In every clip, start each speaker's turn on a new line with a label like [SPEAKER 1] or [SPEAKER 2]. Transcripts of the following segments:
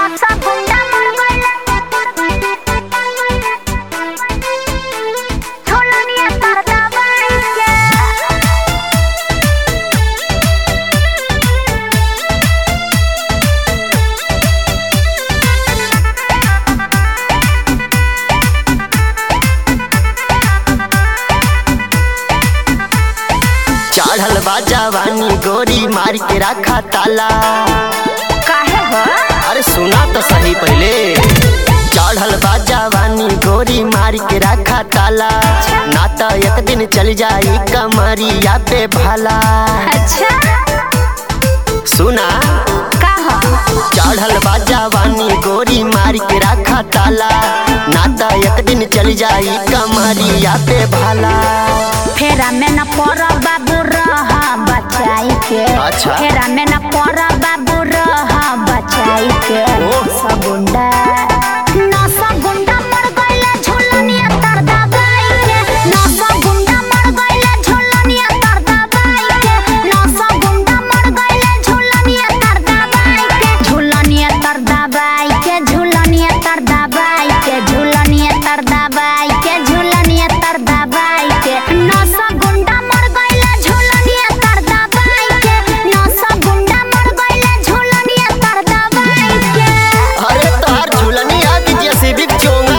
[SPEAKER 1] नसा गुंडा मर गइले झोलनिया तर दबाई के
[SPEAKER 2] चढ़ल बा जवानी गोरी मार के रखा ताला
[SPEAKER 1] काहे हो
[SPEAKER 2] अरे सुना तो सही पहले चढ़ल बा जवानी गोरी मार के रखा ताला ना तो एक दिन चल जाई कमरिया पे भला
[SPEAKER 1] अच्छा
[SPEAKER 2] सुना
[SPEAKER 1] का हो
[SPEAKER 2] चढ़ल बा जवानी गोरी मार के रखा ताला ना तो एक दिन चल जाई कमरिया पे भला
[SPEAKER 1] फेरा में न पर बाबू रह बचाई के
[SPEAKER 2] अच्छा।
[SPEAKER 1] फेरा में न पर बाबू रह बचाई के
[SPEAKER 2] ओह।
[SPEAKER 1] सगुंडा नस गुंडा मर गइले झोलनिया तर दबाई के नस गुंडा मर गइले झोलनिया तर दबाई के नस गुंडा मर गइले झोलनिया तर दबाई के झोलनिया तर दबाई के झोलनिया तर दबाई के झोलनिया तर दबाई के झोलनिया तर दबाई के नस गुंडा मर गइले झोलनिया तर दबाई के नस गुंडा मर गइले झोलनिया तर दबाई के
[SPEAKER 2] अरे तार झूलनी आ की जैसी भी चोंगा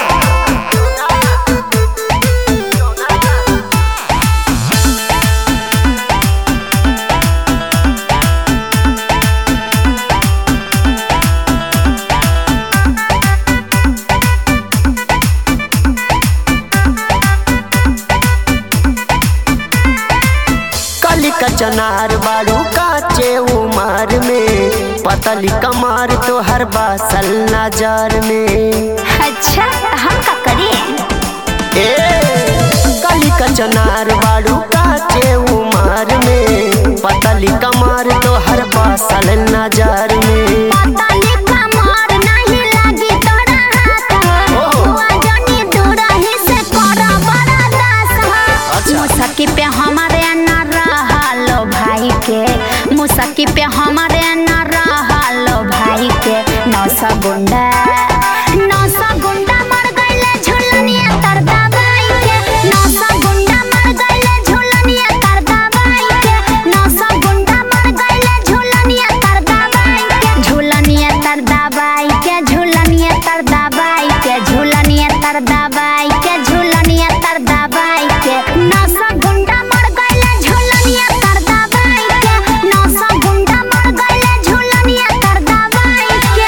[SPEAKER 2] कली का चनार बाड़ू काचे उमर में पतली कमार तो हर बासल नजर में
[SPEAKER 1] अच्छा हम का करिए
[SPEAKER 2] ए कली का चनार बाड़ू काचे उमर में पतली कमार तो हर बासल नजर में
[SPEAKER 1] पतली कमर नहीं लागी तोरा हाथ
[SPEAKER 2] ओहो।
[SPEAKER 1] हुआ जनी दूरही से कर बड़ा दास
[SPEAKER 2] अच्छा।
[SPEAKER 1] मुसकी पे हमारे न रहलो भाई के मुसकी पे हमारे न रहलो भाई के नौ सौ गुंडा नौ सौ गुंडा मर गइले झुलनिया तर दबाई के नौ सौ गुंडा मर गइले झुलनिया तर दबाई के नौ सौ गुंडा मर गइले झुलनिया तर दबाई के झुलनिया तर दबाई के झुलनिया तर दबाई के झुलनिया तर दबाई के झुलनिया तर दबाई के नौ सौ गुंडा मर गइले झुलनिया तर दबाई के नौ सौ गुंडा मर गइले झुलनिया तर दबाई के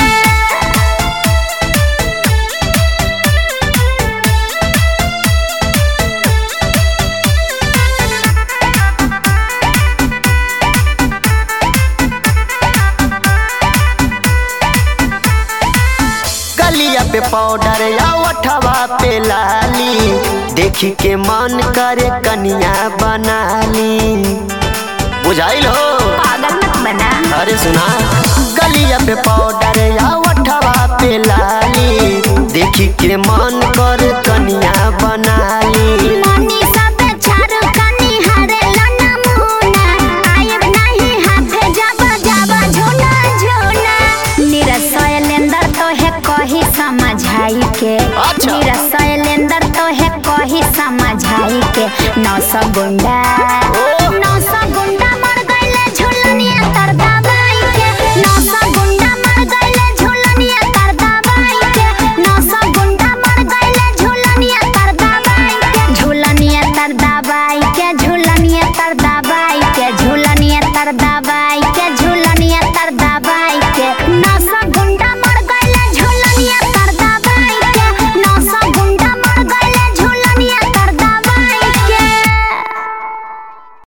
[SPEAKER 2] गलिया पे पाउडर या ओठवा पे लाली देखी के मन करे कनिया बनाली बुझाइल हो
[SPEAKER 1] पागल मत बना
[SPEAKER 2] अरे सुना गलिया पे पाउडर या ओठवा पे लाली देखी के मन कर कनिया बनाली
[SPEAKER 1] मनी सबे चारू कनी हरे लना मुना आयब नहीं हाथे जब जब झुना झुना निरसय लेंदर तो है कही समझाई के
[SPEAKER 2] अच्छा।
[SPEAKER 1] निरसय लेंदर तो है कही समझाई के नौ सौ गुंडा